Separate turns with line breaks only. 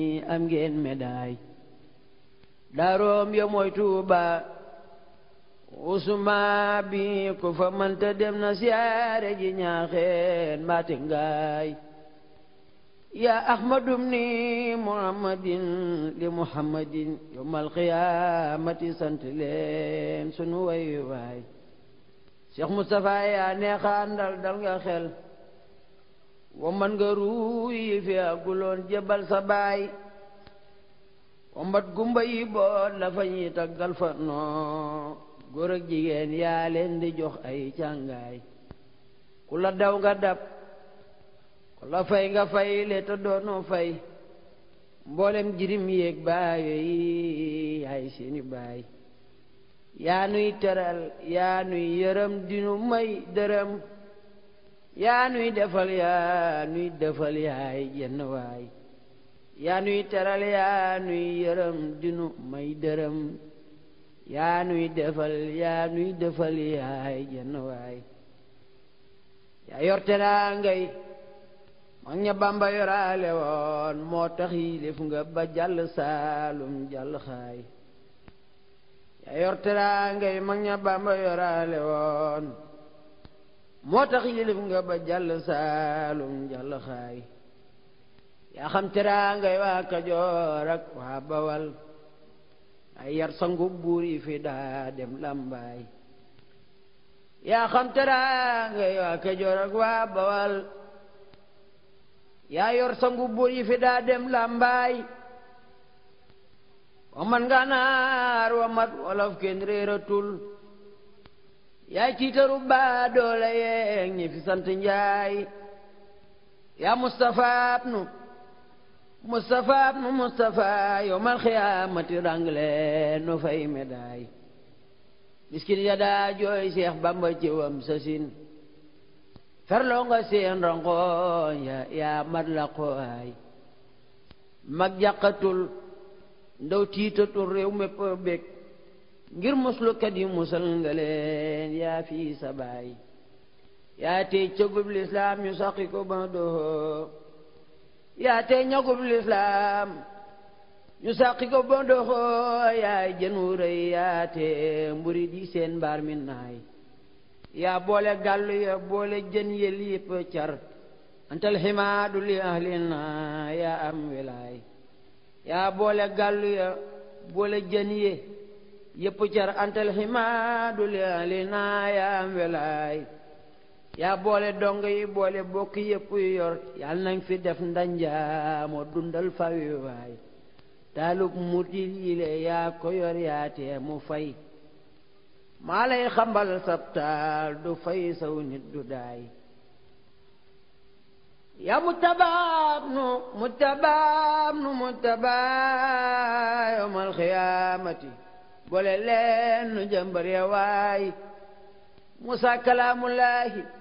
am ngeen médaille daaroom ya mooy Tuuba usuma bi ku fa mënta dem na siyaare ji ñaaxeen mbaate ngaay yaa ahmadum ni muhammadin li muhammadin yawmal qiyaamati sant leen sunu way waay Cheikh Moustapha yaa neexaandal dal nga xel wa man nga ruuyi fi aguloon jebal sa baay wa mbat gumba yi boot la fa ñuy taggal fa noo góor ak jigéen yaa leen di jox ay càngaay ku la daw nga dab ku la fay nga fay le te doonoo fay mboolem jirim yéeg baayo yi yaay seeni baay yaa nuy teral yaa nuy yërëm dinu may dërëm yaa nuy defal yaa nuy defal yaay jenn waay yaa nuy teral yaa nuy yërëm dinu may dërëm yaa nuy defal yaa nuy defal yaay jenn waay yaa yor teraangay mag ña Bamba yoraale woon moo tax yilif nga ba jàll saalum jàll xaay yaa yor teraangay mag ña Bamba yoraale woon moo tax yilif nga ba jàll saalum jàll xaay yaa xam teraangay waa Kajoor ak waa Bawal ay yar sangu buur yi fi daa dem làmbaay yaa xam teraangay waa Kajoor ak waa Bawal yaa yor sangu buur yi fi daa dem làmbaay wa man ganaar wa mat wolof kenn réeratul yaay ciitaru baa doole yeeg ñi fi sant njaay yaa Mustafa abnu Mustafa abnu Mustafa yowmal xiyaamati rangle no fay médaille miskin ya daa jooy Seex Bamba ci wam sasin ferloo nga seen rangoon ya yaa mat la qooy mag jàqatul ndaw tiitatul réew mépp bég ngir muslukat yi musal nga leen yaa fii sa baay yaa tey cëgub lislaam ñu saqi ko ba doxoo yaa tey ñagub lislaam ñu saqi ko ba doxoo yaay jën wu rëy yaa tey mburi di seen mbaar mi naay yaa boole gàllu ya boole jën yël yëpp car antal ximaadu li ahlina yaa am wilaay yaa boole gàllu ya boole jën ye yëpp car antal ximaadu li ahlina yaa am wilaay yaa boole dong yi boole bokk yëpp yor yal nañ fi def ndanja moo dundal fawi waay taalub mutil yile yaa ko yor yaa tee mu fay maa lay xambal sabtaal du fay saw nit du daay yaa mutabaab nu mutabaab nu mutabaa yawmal xiyaamati boole leen nu jëmbar ya waay musa kalaamullaahi